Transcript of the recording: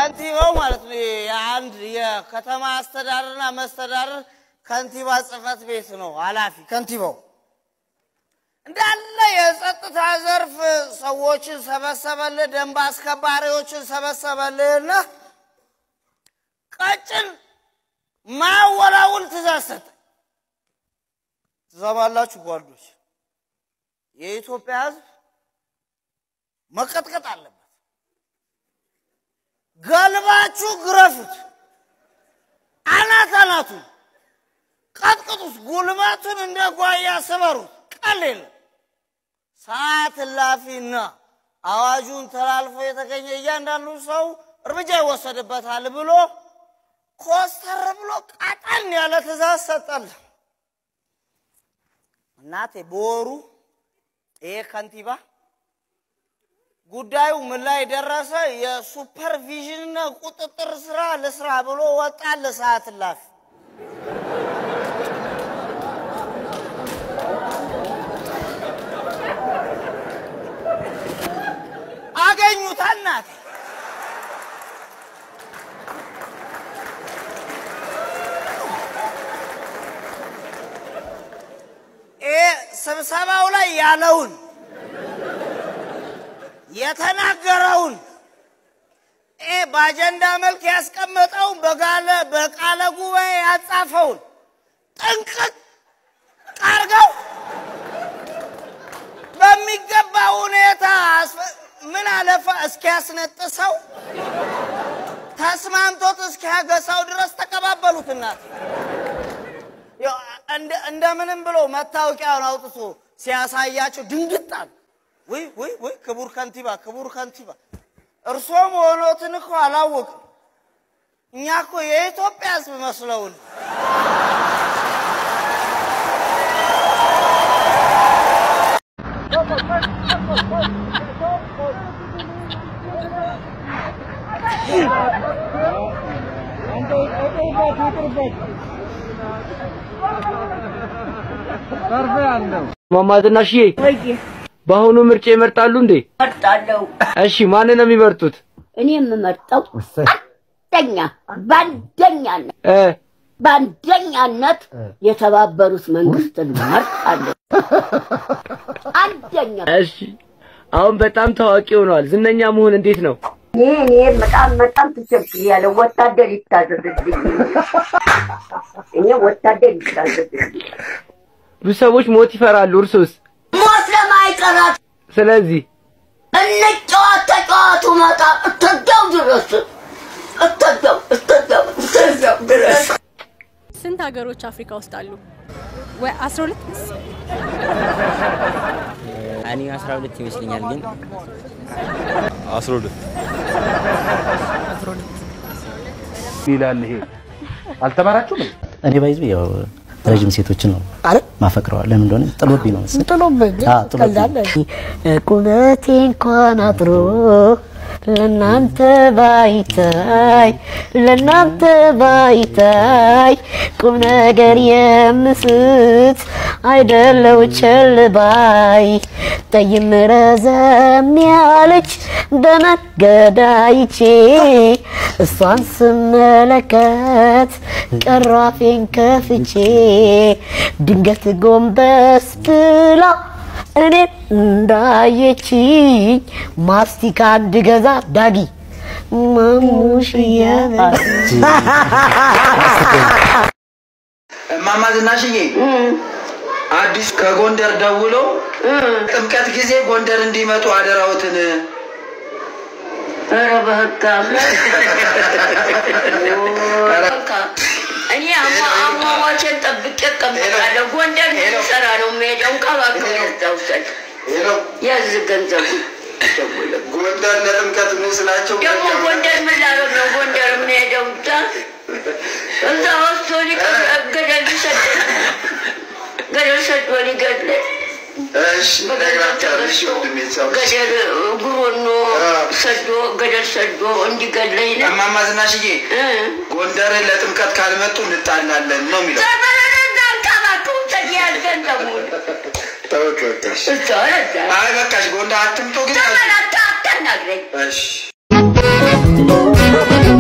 ከንቲባው ማለት ነው የአንድ የከተማ አስተዳደርና መስተዳደር ከንቲባ ጽህፈት ቤት ነው ኃላፊ ከንቲባው እንዳለ የጸጥታ ዘርፍ ሰዎችን ሰበሰበልህ፣ ደንብ አስከባሪዎችን ሰበሰበልህና ቀጭን ማወላውል ትእዛዝ ሰጠ። ትሰማላችሁ ጓዶች፣ የኢትዮጵያ ሕዝብ መቀጥቀጥ አለበት። ገልባችሁ ግረፉት፣ አናት አናቱን ቀጥቅጡት፣ ጉልበቱን እንደ ጓያ ስበሩት። ቀል የለም። ሰዓት እላፊና አዋጁን ተላልፎ የተገኘ እያንዳንዱ ሰው እርምጃ ይወሰድበታል ብሎ ኮስተር ብሎ ቀጠን ያለ ትእዛዝ ሰጠል። እናቴ በወሩ ይሄ ከንቲባ ጉዳዩ ምን ላይ ደረሰ? የሱፐርቪዥንና ቁጥጥር ስራ ልስራ ብሎ ወጣ። ለሰዓት እላፊ አገኙት። እናቴ ይሄ ስብሰባው ላይ ያለውን የተናገረውን ይሄ በአጀንዳ መልክ ያስቀመጠውን በጋለ በቃለ ጉባኤ ያጻፈውን ጥንቅቅ አርገው በሚገባ ሁኔታ አስፈ- ምን አለፋ እስኪያስነጥሰው ተስማምቶት እስኪያገሳው ድረስ ተቀባበሉት። እናት ያው እንደ- እንደምንም ብሎ መታወቂያውን አውጥቶ ሲያሳያቸው ድንግጥ አሉ። ውይ ውይ ውይ ክቡር ከንቲባ ክቡር ከንቲባ እርሶ መሆኖትን እኮ አላወቅም። እኛ እኮ የኢትዮጵያ ሕዝብ መስለውን ማማ ዝናሽዬ በአሁኑ ምርጫ ይመርጣሉ እንዴ? እመርጣለሁ። እሺ ማንን ነው የሚመርጡት? እኔ የምመርጠው አንደኛ በአንደኛነት እ በአንደኛነት የተባበሩት መንግስትን እመርጣለሁ። አንደኛ እሺ አሁን በጣም ታዋቂ ሆነዋል። ዝነኛ መሆን እንዴት ነው? እኔ እኔ በጣም በጣም ተቸግሬያለሁ። ወታደር ይታዘዝልኝ። እኔ ወታደር ይታዘዝልኝ። ብዙ ሰዎች ሞት ይፈራሉ። እርሶስ? ሞት ለማይቀራት ስለዚህ እንጫወት ተጫዋቱ መጣ እተዳው ድረስ እተዳው እተዳው እተዳው ድረስ ስንት ሀገሮች አፍሪካ ውስጥ አሉ? ወይ 12 እኔ 12 ይመስለኛል ግን አስራ ሁለት ይላል ይሄ አልተማራችሁም? እኔ ባይዙ ያው ረጅም ሴቶችን ነው አረ ማፈቅረው። ለምን እንደሆነ ጥሎብኝ ነው መሰለኝ። ጥሎብኝ አዎ፣ ጥሎብኝ። ቀልዳለህ። ቁመቴ እንኳን አጥሮ ለናንተ ባይታይ ለናንተ ባይታይ ቁም ነገር የምስት አይደለው ቸል ባይ ጠይም ረዘም ያለች በመንገድ አይቼ እሷን ስመለከት ቀራፌን ከፍቼ ድንገት ጎንበስ ብላ እኔ እንዳየችኝ ማስቲካ እንድገዛ ዳጊ ማሙሽዬ እማማ ዝናሽዬ አዲስ ከጎንደር ደውሎ ጥምቀት ጊዜ ጎንደር እንዲመጡ አደራውትን ኧረ በህግ በቃ እኔ አሟሟቼን ጠብቄ እቀመጣለሁ። ጎንደር ልሰራ ነው የምሄደው። እንቀባቅብ ያዛውሰድ ያዝ ገንዘቡ ጎንደር ለጥምቀት ምን ስላቸው ደግሞ ጎንደር ምን ላደርግ ነው ጎንደር የምንሄደው? እዛ እዛ ወስዶ ሊቀር ገደል ሊሰደኝ ገደል ሰዶ ሊገድለኝ እሺ በገደል ተገዝቶ ገደል ጉሮኖ ሰዶ ገደል ሰዶ እንዲገድለኝ ነው። እማማ ዝናሽዬ ጎንደር ለጥምቀት ካልመጡ እንጣላለን ነው የሚለው ተወቀቀሽ አይ በቃሽ ጎንደር አትምጡ ግን ተመላታ አታናግረኝ። እሺ ነው